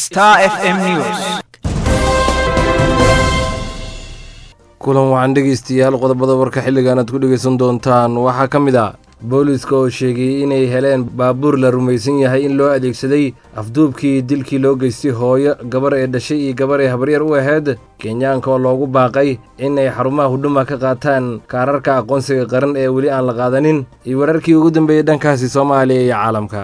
Star FM News. kulan waxaan dhegaystayaal qodobada warka xilligan aad ku dhegaysan doontaan waxaa ka mid ah booliiska oo sheegay inay heleen baabuur la rumaysan yahay in loo adeegsaday afduubkii dilkii loo geystay hooyo gabar ee dhashay iyo gabar ee habaryar u ahayd kenyaanka oo loogu baaqay inay xarumaha hudhuma ka qaataan kaararka aqoonsiga qaran ee weli aan la qaadanin iyo wararkii ugu dambeeyey dhankaasi soomaaliya iyo caalamka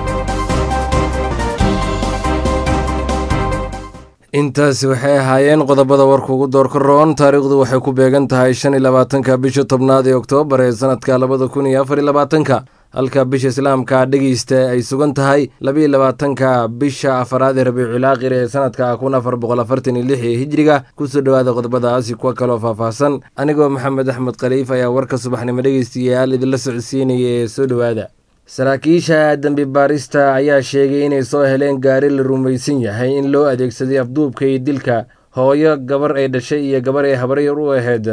intaasi waxay ahaayeen qodobada warka ugu doorka roon taariikhdu waxay ku beegan tahay shan iyo labaatanka bisha tobnaad ee oktoobar ee sanadka labada kun iyo afar iyo labaatanka halka bisha islaamka dhegeysta ay sugan tahay labaiyo labaatanka bisha afaraad ee rabiicul aakhir ee sanadka kun afar boqol afartan iyo lix ee hijriga kusoo dhowaada qodobadaasi kuwa kaloo faahfaahsan anigoo maxamed axmed khaliif ayaa warka subaxnimo dhegeystayaal idinla socodsiinaya ee soo dhowaada saraakiisha dembi baarista ayaa sheegay inay soo heleen gaari la rumaysan yahay in loo adeegsaday afduubka iyo dilka hooyo gabar ay dhashay iyo gabar ay habaryar u ahayd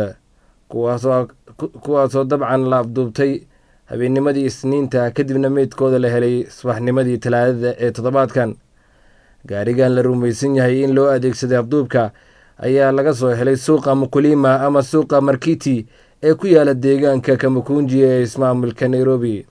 kuwaasoo dabcan la afduubtay habeennimadii isniinta kadibna meydkooda la helay subaxnimadii talaadada ee toddobaadkan gaarigan la rumaysan yahay in loo adeegsaday afduubka ayaa laga soo helay suuqa mukulima ama suuqa markiti ee ku yaala deegaanka kamakunji ee ismaamulka nairobi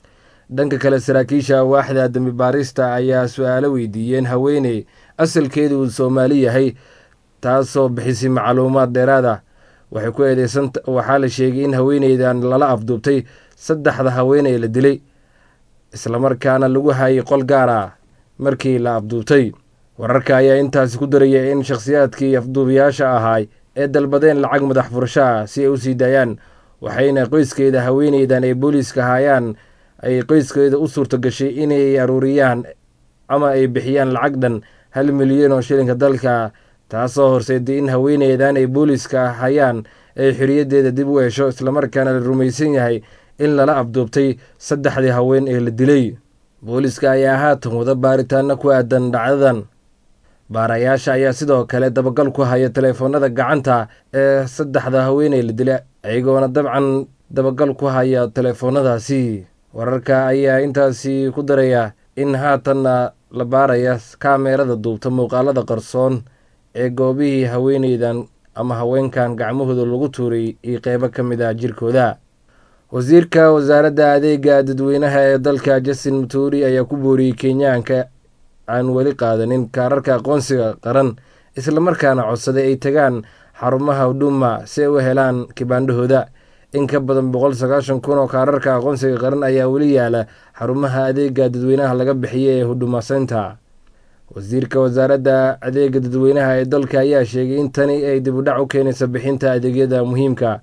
dhanka kale saraakiisha waaxda dembi baarista ayaa su-aalo weydiiyeen haweeney asalkeedu uu soomaali yahay taasoo bixisay macluumaad dheeraad ah waxay ku eedeysan waxaa la sheegay in haweeneydan lala afduubtay saddexda haweeney la dilay islamarkaana lagu hayay qol gaar ah markii la afduubtay wararka ayaa intaasi ku daraya in shakhsiyaadkii afduubayaasha ahaay ee dalbadeen lacag madax furasho ah si ay u sii daayaan waxayna qoyskeeda haweeneydan ay booliiska haayaan ay qoyskeeda u suurto gashay inay aruuriyaan ama ay bixiyaan lacag dhan hal milyan oo shilinka dalka taasoo horseeday in haweeneydan ay booliiska hayaan ay xoriyaddeeda dib u hesho islamarkaana la rumaysan yahay in lala afduubtay saddexdii haween ee la dilay booliiska ayaa haatan wada baaritaano ku aadan dhacdadan baarayaasha ayaa sidoo kale dabagal ku haya teleefoonada gacanta ee saddexda haweeney la dila iyagoona dabcan dabagal ku haya teleefoonadaasi wararka ayaa intaasi ku daraya in haatanna la baaraya kaameerada duubta muuqaalada qarsoon ee goobihii haweeneydan ama haweenkan gacmahooda lagu tuuray iyo qeybo ka mid ah jirkooda wasiirka wasaaradda adeega dadweynaha ee dalka justin muturi ayaa ku booriyey kenyaanka aan weli qaadanin kaararka aqoonsiga qaran islamarkaana codsaday ay tagaan xarumaha hudhuma si ay u helaan kibaandhahooda in ka badan boqol sagaashan kun oo kaararka aqoonsiga qaran ayaa weli yaala xarumaha adeega dadweynaha laga bixiyay ee hudhuma center wasiirka wasaaradda adeega dadweynaha ee dalka ayaa sheegay in tani ay dib u dhac u keenaysa bixinta adeegyada muhiimka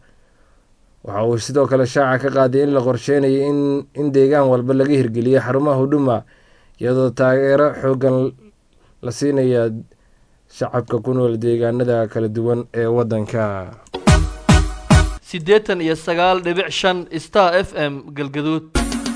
waxa uu sidoo kale shaaca ka qaaday in la qorsheynayo in deegaan walba laga hirgeliyo xarumaha hudhuma iyadoo taageero xoogan la siinaya shacabka ku nool deegaanada kala duwan ee waddanka siddeetan iyo sagaal dhibic shan star f m galgaduud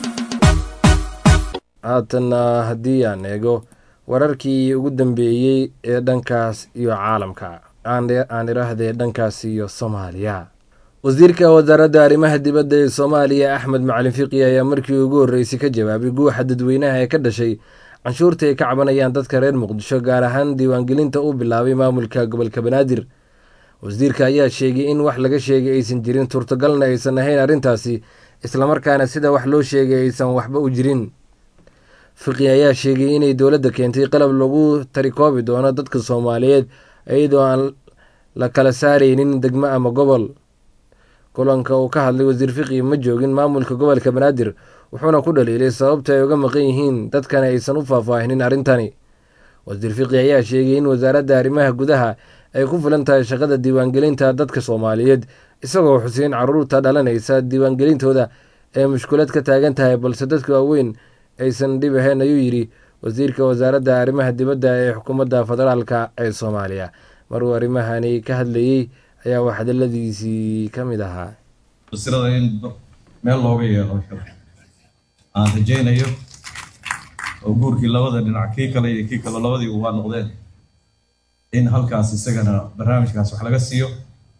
haatanna haddii aan eego wararkii ugu dambeeyey ee dhankaas iyo caalamka aan iraahdee dhankaas iyo soomaaliya wasiirka wasaaradda arrimaha dibadda ee soomaaliya axmed macalin fiqi ayaa markii ugu horreysay ka jawaabay guuxa dadweynaha ee ka dhashay canshuurta ay ka cabanayaan dadka reer muqdisho gaar ahaan diiwaangelinta uu bilaabay maamulka gobolka banaadir wasiirka ayaa sheegay in wax laga sheegay aysan jirin suurtagalna aysan ahayn arrintaasi islamarkaana sida wax loo sheegay aysan waxba u jirin fiqi ayaa sheegay inay dowladda keentay qalab lagu tarikoobi doono dadka soomaaliyeed iyadoo aan la kala saaraynin degmo ama gobol kulanka uu ka hadlay wasiir fiqi ma joogin maamulka gobolka banaadir wuxuuna ku dhaliilay sababta ay uga maqan yihiin dadkana aysan u faahfaahinin arrintani wasiir fiqi ayaa sheegay in wasaaradda arrimaha gudaha ay ku filan tahay shaqada diiwaangelinta dadka soomaaliyeed isagoo xuseyn caruurta dhalanaysa diiwaangelintooda ee mushkulad ka taagan tahay balse dadka waaweyn aysan dhib ahayn ayuu yidhi wasiirka wasaaradda arrimaha dibadda ee xukuumadda federaalka ee soomaaliya maruu arrimahani ka hadlayey ayaa wax hadaladiisii ka mid ahaa wasirada in meel looga yeelo aan rajaynayo oo guurkii labada dhinac kii kale iyo kii kale labadii waa noqdeen in halkaas isagana barnaamijkaas wax laga siiyo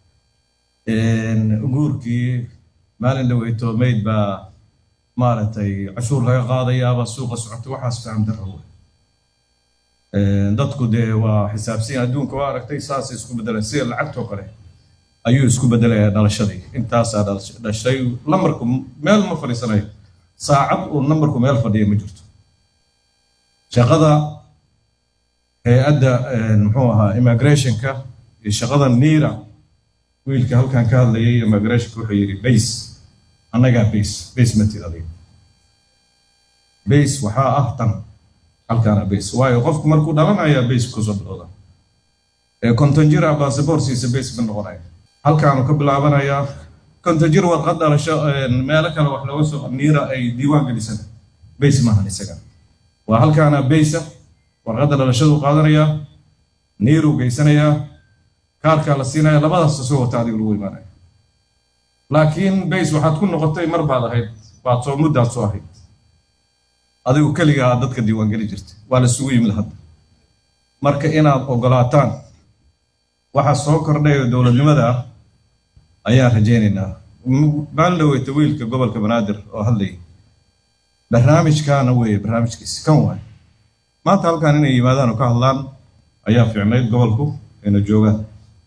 guurkii maalin dhaweyto mayd baa maaragtay cashuur laga qaadayaaba suuqa socota waxaas faham darro wey dadku dee waa xisaabsan adduunka waa aragtay saasay isku bedeleen sida lacagtoo kale ayuu isku bedelayaa dhalashadii intaasaa dhashay lambarku meel ma fadhiisanayo saacad uu nambarku meel fadhiya ma jirto shaqada hay-adda muxuu ahaa immigrationka iyo shaqada niira wiilka halkan ka hadlayay immigrationka wuxuu yidhi base annagaa base base ma tiradiyo base waxaa ah tan halkaana base waayo qofku markuu dhalanayaa base kusoo bilowda ee kontonjira basaborsiisa base ma noqonaya halkaanu ka bilaabanayaa kontonjir warqad dhalasho meelo kale wax looga soo niira ay diiwaan gelisan base maahan isaga waa halkaana baysa warqadda dhalashadu qaadanayaa niiruu geysanayaa kaarkaa la siinaya labadaas soo wata adiga lagu imaanaya laakiin bays waxaad ku noqotay mar baad ahayd baad soo muddaad soo ahayd adigu keligaa dadka diiwaangeli jirta waa la isugu yimid hadda marka inaad ogolaataan waxa soo kordhayo dowladnimada ah ayaan rajaynaynaa maalin dhaweyta wiilka gobolka banaadir oo hadlayay barnaamijkaana weeye barnaamijkiisi kan waay maanta halkan inay yimaadaan oo ka hadlaan ayaa fiicnayd gobolku ayna joogaan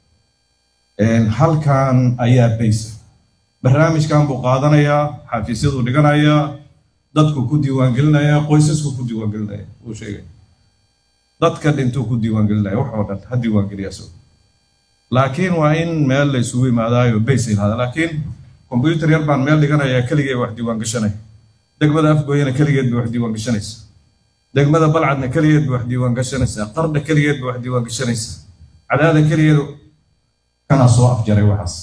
halkan ayaa baysa barnaamijkan buu qaadanayaa xafiisyaduu dhiganayaa dadku ku diiwaangelinayaa qoysasku ku diiwaangelinaya uu sheegay dadka dhintuu ku diiwaangelinaya wax oo dhan ha diiwaangeliyaa so laakiin waa in meel la isugu yimaadaayo bays ay lahada laakiin kombyuutar yar baan meel dhiganayaa keligee wax diiwaangashanaya degmada afgooyana keligeed bay wax diiwaangashanaysa degmada balcadna keligeed bay wax diiwaangashanaysaa qardha keligeed bay wax diiwaangashanaysaa cadaada keligeed kanaa soo afjaray waxaas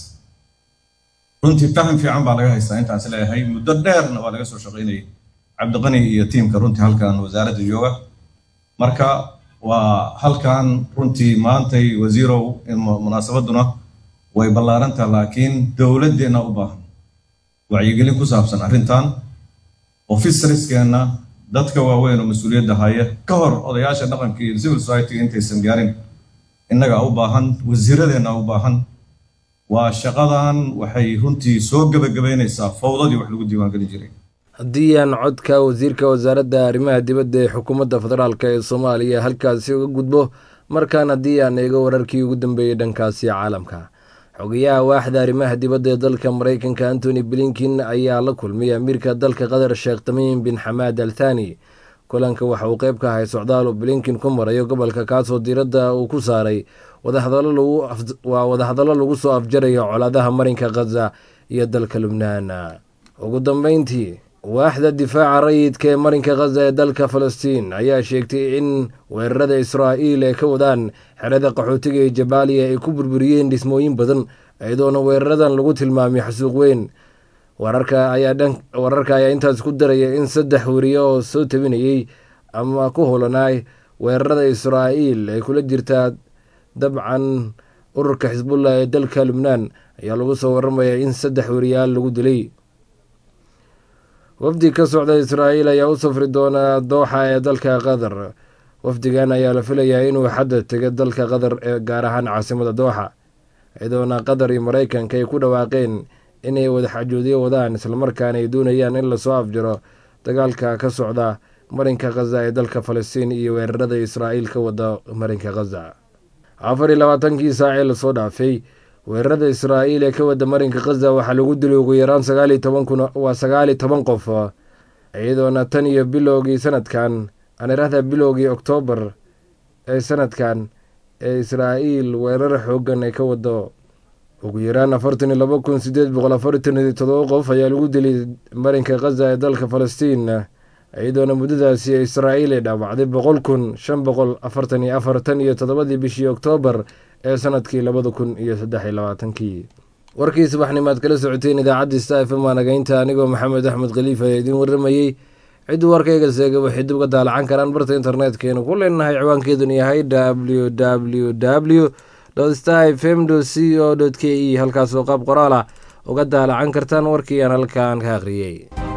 runtii faham fiican baa laga haystaa intaas leeyahay muddo dheerna waa laga soo shaqaynayay cabdiqani iyo tiimka runtii halkan wasaaradda jooga marka waa halkan runtii maantay wasiirow munaasabaduna way ballaarantaa laakiin dowladdeenna u baahan wacyigelin ku saabsan arrintan officerskeenna dadka waaweyn oo mas-uuliyadda haya ka hor odayaasha dhaqanka iyo civil society intaysan gaarin innagaa u baahan wasiiradeenna u baahan waa shaqadan waxay runtii soo gebagabaynaysaa fawdadii wax lagu diiwaangelin jiray haddii aan codka wasiirka wasaaradda arrimaha dibadda ee xukuumadda federaalk ee soomaaliya halkaasi uga gudbo markaan haddii aan eego wararkii ugu dambeeyey dhankaasi caalamka xogayaha waaxda arrimaha dibadda ee dalka maraykanka antony blinkin ayaa la kulmay amiirka dalka qatar sheekh tamiim bin xamaad al thani kulanka waxa uu qeyb ka ahay socdaal uu blinkin ku marayo gobolka kaasoo diiradda uu ku saaray waa wadahadallo lagu soo afjarayo colaadaha marinka khaza iyo dalka lubnaan ugu dambeyntii waaxda difaaca rayidka ee marinka khaza ee dalka falastiin ayaa sheegtay in weerarada israa'iil ay ka wadaan xerada qaxootiga ee jabaaliya ay ku burburiyeen dhismooyin badan iyadoona weeraradan lagu tilmaamay xasuuq weyn wararka ayaa intaas ku daraya in saddex weriye oo soo tabinayey ama ku holanaay weerarada israa'iil ay kula jirtaa dabcan ururka xisbullah ee dalka lubnaan ayaa lagu soo waramaya in saddex weriyaal lagu dilay wafdi ka socda israa'iil ayaa u safri doona dooxa ee dalka qatar wafdigan ayaa la filayaa inuu xadda tego dalka qatar ee gaar ahaan caasimada dooxa iyadoona qatar iyo maraykanka ay ku dhawaaqeen inay wadaxajoodyo wadaan islamarkaana ay doonayaan in lasoo afjaro dagaalka ka socda marinka khaza ee dalka falastiin iyo weerarada israa'iil ka wada marinka khaza afar iyo labaatankii saacee lasoo dhaafay weerarada israa'iil ee ka wada marinka khaza waxaa lagu dilay ugu yaraan sagaal iyo toban kun waa sagaal iyo toban qof iyadoona tan iyo bilowgii sanadkan aan irahda bilowgii oktoobar ee sanadkan ee israa'iil weerar xoogan ay ka wado ugu yaraan afartan iyo laba kun sideed boqol afartan iyo todoba qof ayaa lagu dilay marinka khaza ee dalka falastiin iyadoona muddadaasi israa'iil ay dhaawacday boqol kun shan boqol afartan iyo afar tan iyo toddobadii bishii oktoobar ee sanadkii labada kun iyo saddex iyo labaatankii warkii subaxnimaad kala socoteen idaacadda sta f m aanagaynta anigoo maxamed axmed khaliif ayaa idiin warramayey cidduu warkayga seega waxay dib uga daalacan karaan barta internetkeennu ku leenahay ciwaankeeduna yahay w w w star f m c o k e halkaasoo qaab qoraal ah uga daalacan kartaan warkii aan halkaan ka akhriyey